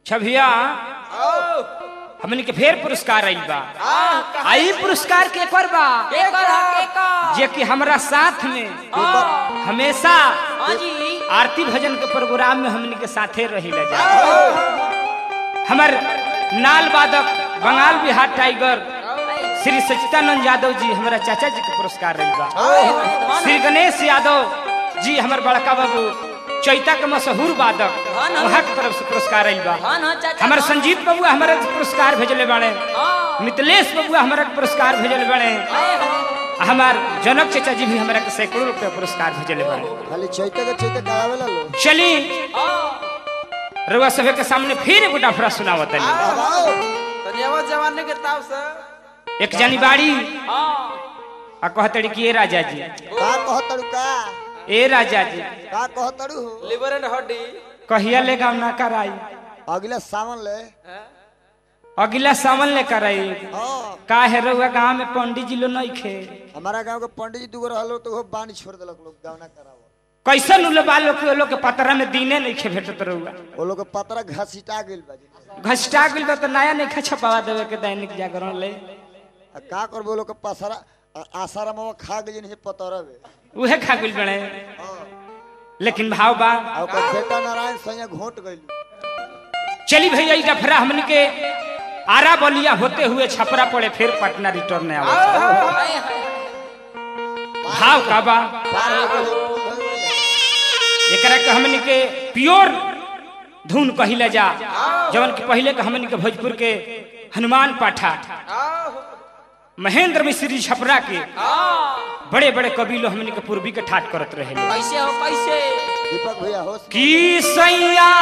छभिया हमनी के फेर पुरस्कार आइल बा आई पुरस्कार के कर बा जे कि हमरा साथ में हमेशा आरती भजन के प्रोग्राम में हमनी के साथे रही जा हमर नाल वादक बंगाल बिहार टाइगर श्री सचिदानंद यादव जी हमारा चाचा जी के पुरस्कार रही बा श्री गणेश यादव जी हमार बड़का बाबू चैता के मशहूर वादक वहाँ के तरफ से पुरस्कार रही बा हमारे संजीत बबुआ हमारे पुरस्कार भेजले बाड़े मिथिलेश बबुआ हमारा के पुरस्कार भेजले बाड़े हमार जनक चाचा जी भी हमारा के सैकड़ों रुपया पुरस्कार भेजले बाड़े खाली चैते के चैते करावेला लो चली रउआ सभे के सामने फिर एगो डाफरा सुनावत है तनियावा जवानी के ताव से एक जानी बाड़ी आ कहतड़ी कि ए राजा जी का कहतड़ू का ए राजा जी का कहतड़ू हो लिवर एंड हड्डी कहिया ले गाँव ना कराई अगले सावन ले अगला सावन ले कराई हाँ का है रउआ गाँव में पंडित जी लो नहीं खे हमारा गांव के पंडित जी दूगो रहलो तो वो बानी छोड़ देलक लोग गाँव ना करावो कैसन उल बालो के लोग के पतरा में दीने नहीं खे भेटत रउआ वो लोग के पतरा घसीटा गेल बा जी। घसटा गइल बा तो नया नहीं खा छपावा देवे के दैनिक जागरण ले आ का करबो लोग के पसरा आ- आसारा में खा गेल नहीं पतरवे उहे खा गइल बने लेकिन भाव बा आ ओकर बेटा नारायण सैया घोट गइल चली भैया ई डफरा हमन के आरा बलिया होते हुए छपरा पड़े फिर पटना रिटर्न आवे भाव का बा पार हो गइल एकरा के हमन के प्योर धुन कहिला जा जवन के पहले के हमन के भोजपुर के हनुमान पाठा महेंद्र मिश्री छपरा के बड़े बड़े कवि लोग हमन के पूर्वी के ठाट करत रहे कैसे हो कैसे दीपक भैया होश में। की सैया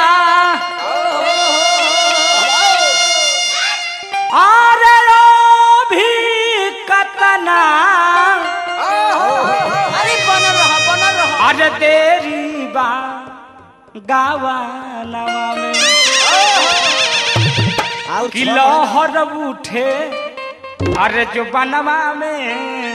आरे रो भी कतना अरे बनल रहा बनल रहा अरे तेरी बा गावा नवा में और कि छह लहर उठे अरे जो बनवा में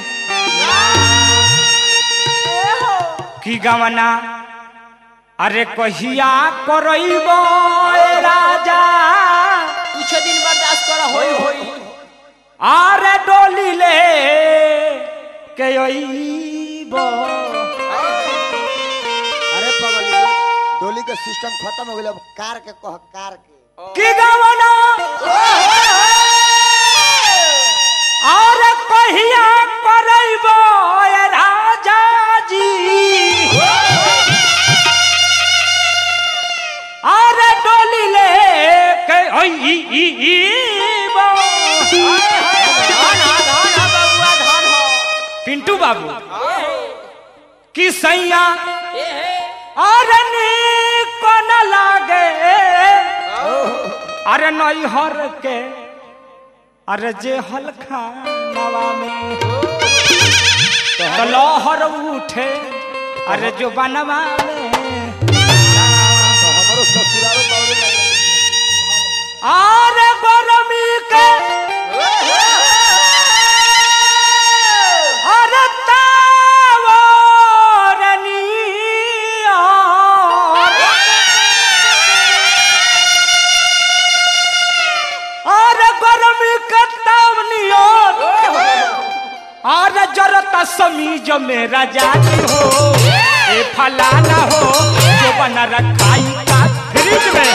कि गवना अरे कहिया करब राजा कुछ दिन बर्दाश्त करा होई होई आरे डोली ले के अइब अरे पगली डोली के सिस्टम खत्म हो गइल अब कार के कह कार के कि गवना आरे कहिया करब राजा जी आरे डोली ले के अइब धन हा धन हा बबुआ धन हो पिंटू बाबू कि सैया ए हे अरे नीक न लागे अरे नैहर के अरे जे हल्का नवा में तो लहर उठे अरे जो बनवा में तो हमारो ससुरालो बावरे लगे अरे गरमी के अरे तावरनिया अरे गरमी के तावनिया अरे जरता समीज में राजा की हो ए फलाना हो जो बना रखाई का फ्रिज में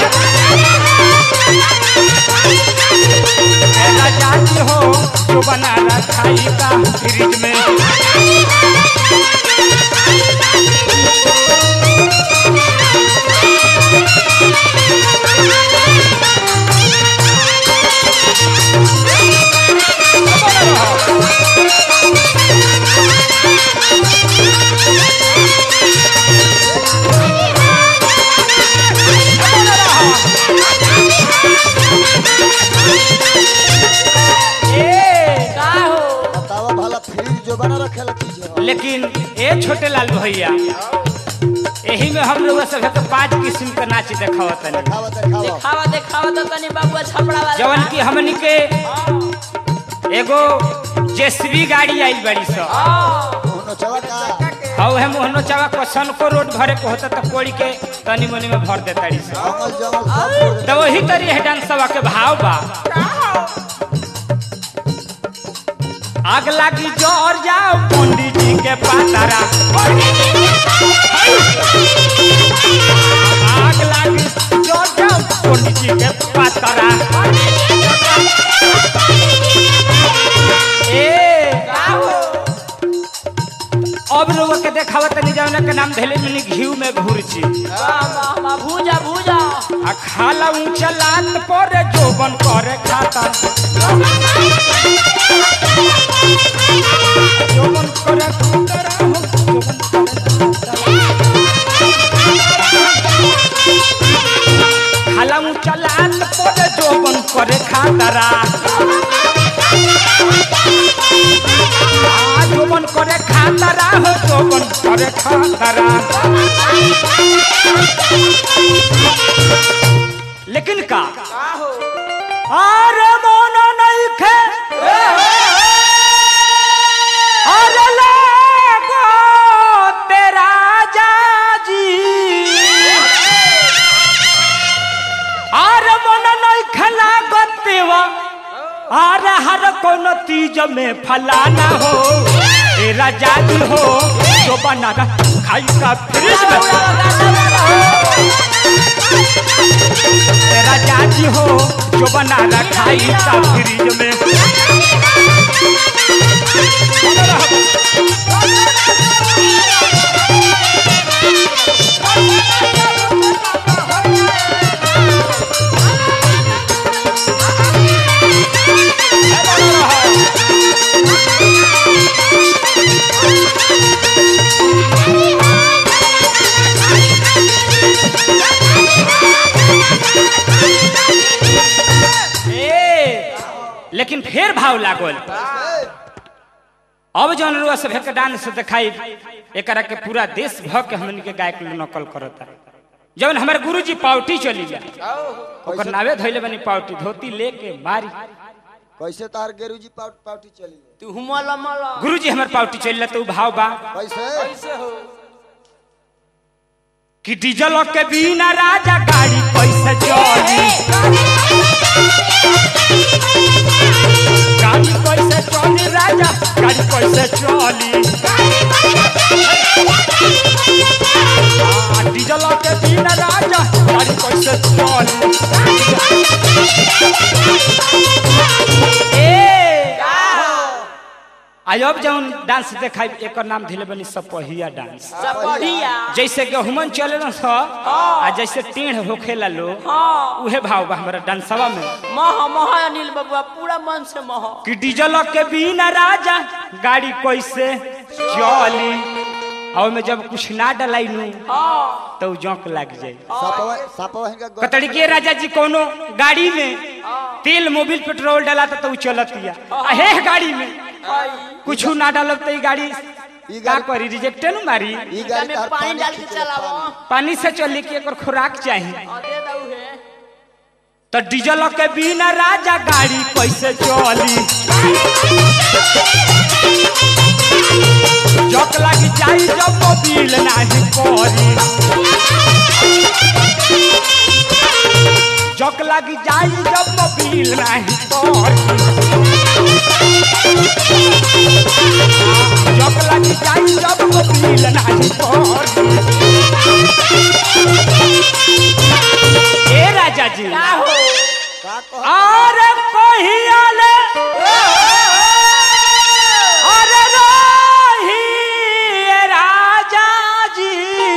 ए राजा की हो जो बना रखाई का फ्रिज में ए, का हो बतावा भला फ्रिज जो बना रखेला चीज है लेकिन ए छोटे लाल भैया यही में हम लोग सब के पांच किस्म के नाच देखावत तनी देखावा देखावा देखावा देखावा तो तनी बबुआ छपड़ा वाला जवन की हमनी के एगो जेसीबी गाड़ी आई बड़ी सो उनो चवा का और है मोहनो चावा क्वेश्चन को रोड भरे को होता तो कोड़ी के तनी मनी में भर देता से जंगल जंगल सब छोड़ दे तो वही तरी है डांसवा के भाव बा आग लागी जोर जाओ पंडित जी के पातारा आग लागी जोर जाओ पंडित जी के पातारा ए अब लोग के देखावत नहीं जाने के नाम धैले मिनी घीव में घूरची भूजा भूजा आ खाला ऊंचा लात पर जोबन करे खाता जोबन करे खाता हो जोबन करे खाला ऊंचा लात पर जोबन करे खातरा आ जोबन करे खातरा हो जोबन करे खातरा लेकिन का अरे मोनो नहीं खे अरे लागो तेरा जाजी अरे मोनो नहीं खेला गतेवा अरे हर कोनो तीज में फलाना हो ए राजा जी हो जो बना खाई का फ्रिज में राजा जी हो जो बना रखाई का फ्रिज में ए, लेकिन फिर भाव लागल अब जौन रुआ सब के डांस दिखाई एकरा के पूरा देश भ के हमन के गायक लोग नकल करता जौन हमारे गुरुजी पावटी चली जा ओकर नावे धइले बनी पावटी धोती लेके मारी कैसे तार गेरुजी पाउट पाउटी चली तू हुमल मल गुरुजी हमर पावटी चली तो भाव बा कैसे कैसे हो कि डीजल के बिना राजा गाड़ी कैसे चली गाड़ी कैसे चली राजा गाड़ी कैसे चली आ, डीजल के बिना राजा गाड़ी कैसे चली ए आई अब जौन डांस देखाई एकर नाम दिले बनी सपहिया डांस सब बढ़िया जैसे गहुमन चले ना स आ जैसे टेढ़ होखेला लोग हाँ उहे भाव बा हमरा डांसवा में मह मह अनिल बबुआ पूरा मन से मह कि डीजल के बिना राजा गाड़ी कैसे चली और में जब कुछ ना डलाई नू हाँ तो जौक लग जाई सपवा सपवा हिनका ग- कतड़ी के राजा जी कोनो गाड़ी में तेल मोबिल पेट्रोल डाला तो उ चलतिया आ हे गाड़ी में भाई कुछ ना डालब तो ई गाड़ी ई का गाड़ी करी रिजेक्टे न मारी ई एकरा गाड़ी में तार पानी डाल के खींचे चलावो पानी। पानी से चली के एकर खुराक चाहिए और दे दऊ है तो डीजल के बिना राजा गाड़ी कैसे चली जक लग जाई जब मोबिल नाही करी जक लग जाई जब मोबिल नाही करी जक लग जाई जब मोबिल नाही करी ए राजा जी का हो का कह अरे कहिया ले अरे रही राजा जी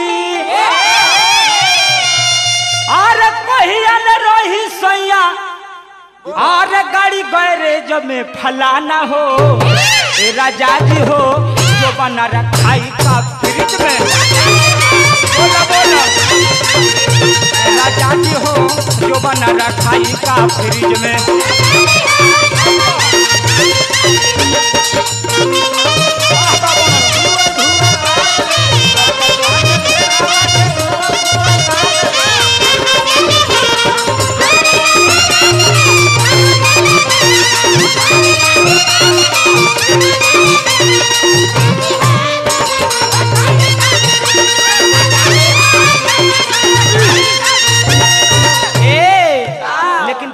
अरे कहिया ले रही सैया अरे गाड़ी गैरेज में फलाना हो ए राजा जी हो जो बना रखाई का फ्रिज में बोला बोला राजा जी हो जो बना रखाई का फ्रिज में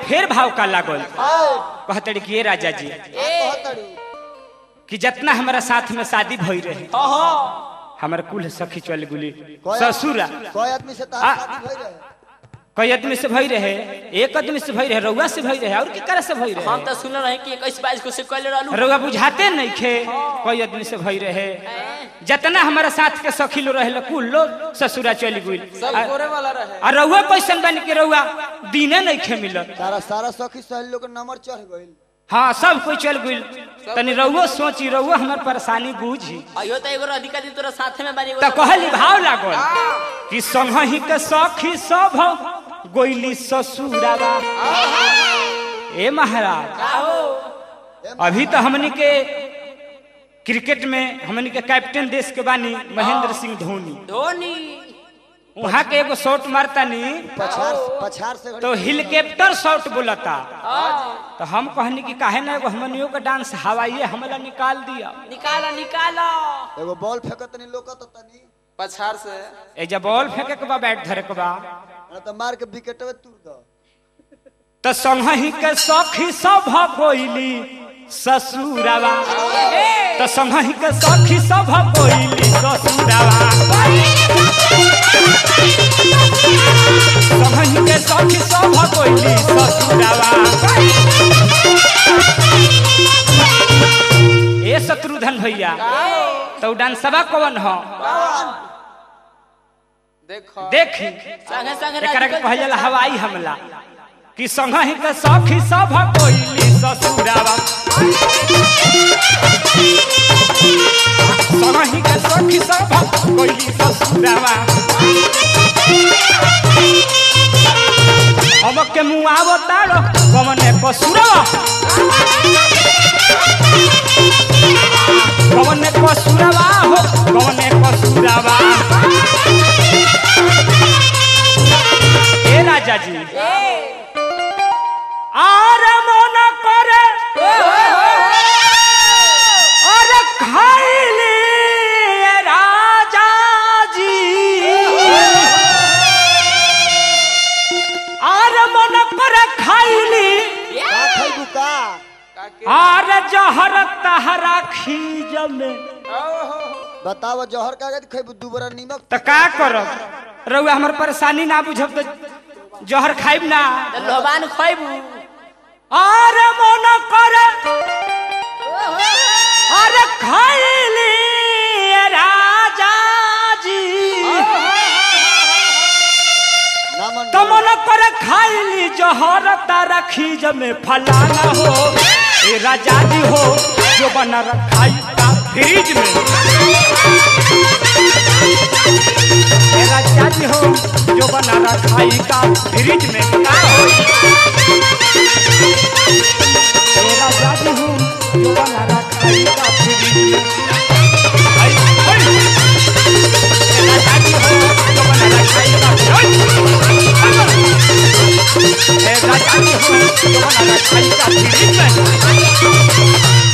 फेर भाव का लागल कहतड़ी कि ये राजा जी कहतड़ू कि जितना हमारा साथ में शादी भई रहे हाँ हाँ हमार कुल सखी चल गुली कोई ससुरा कोई आदमी से आ- तार शादी भई रहे कई आदमी से भई रहे एक आदमी से भई रहे रउआ से भई रहे और की तरह से भई हम रहे तो सुन रहे कि इक्कीस बाईस को से कहले रहलू रउआ बुझाते नहीं खे कई आदमी से भई रहे जितना हमारा साथ के सखी लो रहे कुल लो ससुरा चली गई सब गोरे वाला रहे और रउआ कैसन बन के रउआ दिने नहीं खे मिलत सारा सारा सखी सहेली लोग के नंबर चढ़ गइल हाँ सब कोई चल गई तनी रउआ सोची रउआ हमार परेशानी बूझी अयो तो एगो अधिकारी तोरा साथे में बारी तो कहली भाव लागल कि संगही के सखी सब गोइली ससुरावा ए महाराज अभी तो हमनी के क्रिकेट में हमनी के कैप्टन देश के बानी महेंद्र सिंह धोनी धोनी वहाँ के एगो शॉट मारतानी पछाड़ पछाड़ से घड़ी तो हेलीकॉप्टर शॉट बोलता तो हम कहनी कि काहे ना एगो हमनियों का डांस हवाइए हमला निकाल दिया निकाला निकाला एगो बॉल फेंकत नहीं लोकत तनी पछाड़ से ए जब बॉल फेंके के बा बैट धरे के बा ना तो मार के विकेटवे तूर दो तो संगही के सखी सब कोइली ससुरावा तो संगही के सखी सब कोइली ससुरावा संगही के सखी सब कोइली ससुरावा ए शत्रुधन भैया तो डांसवा कौन हो देखो देखी संगे संगे एकरा के कहल जाला हवाई हमला कि संगहि के सखी सब कोइली ससुरावा संगहि के सखी सब कोइली ससुरावा हम के मुआवो तारो कमने कसुरवा कमने कसुरवा हो कमने कसुरवा ए राजा जी আর মন করে আর খাইলি রাজাজি আর মন করে খাইলি का खइबू का আর জহর তাহারা खीजमे बताओ जहर कागज खइबू दू बरा नीमक तो का करब रउआ हमर परेशानी ना बुझब तो जहर खाइब ना लोबान खइबू আর মন করে আরে খাইলি রাজাজি ना मन তো মন করে খাইলি জহর তারা খিজ में फलाना हो ए राजाजी हो जो बना रखाई का फ्रिज में ए राजाजी हो जो बना रखाई का फ्रिज में का हो ए राजाजी हो जो बना रखाई का फ्रिज में आई, आई। ए राजाजी हो जो बना रखाई का फ्रिज में ए राजाजी हो जो बना रखाई का फ्रिज में